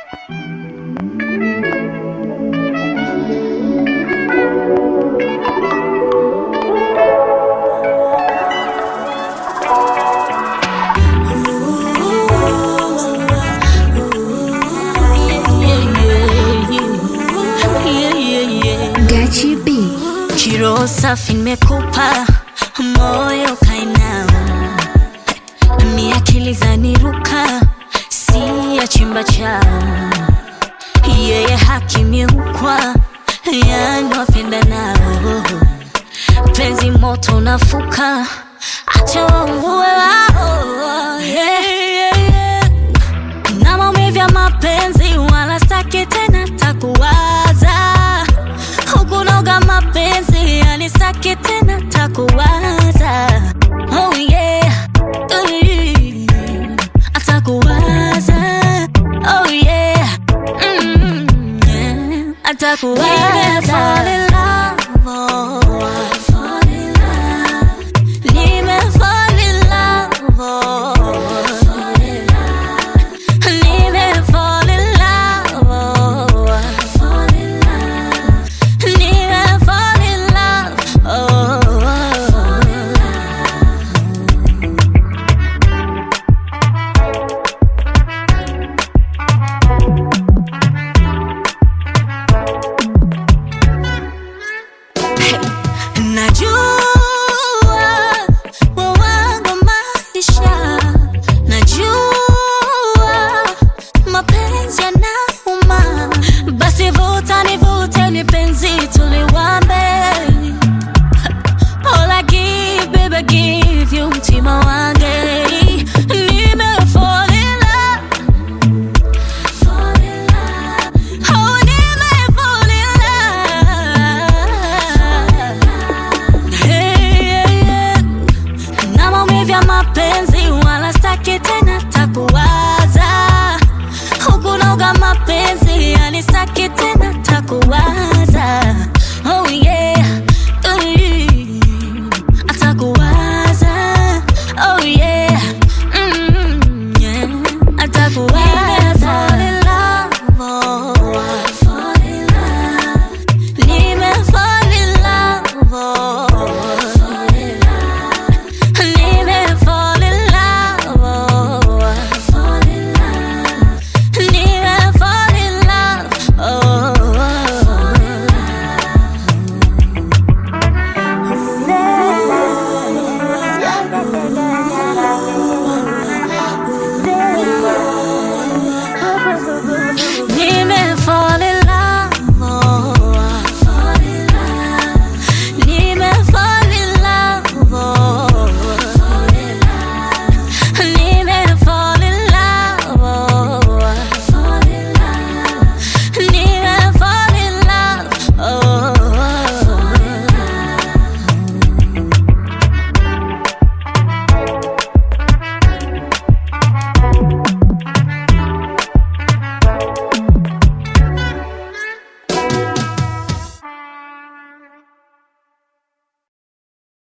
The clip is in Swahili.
Gachi B. Chiro safi nimekupa moyo kainao, ni akili zaniruka, si ya chimba chao, yeye hakimiukwa, yani wapenda nao, penzi moto nafuka, acha wauvue wao, yeah, yeah, yeah. na maumivu ya mapenzi wala staki tena takuwaza hukunoga mapenzi yani staki tena takuwaza oh yeah Ui, atakuwaza oh yeah mm, yeah. atakuwaza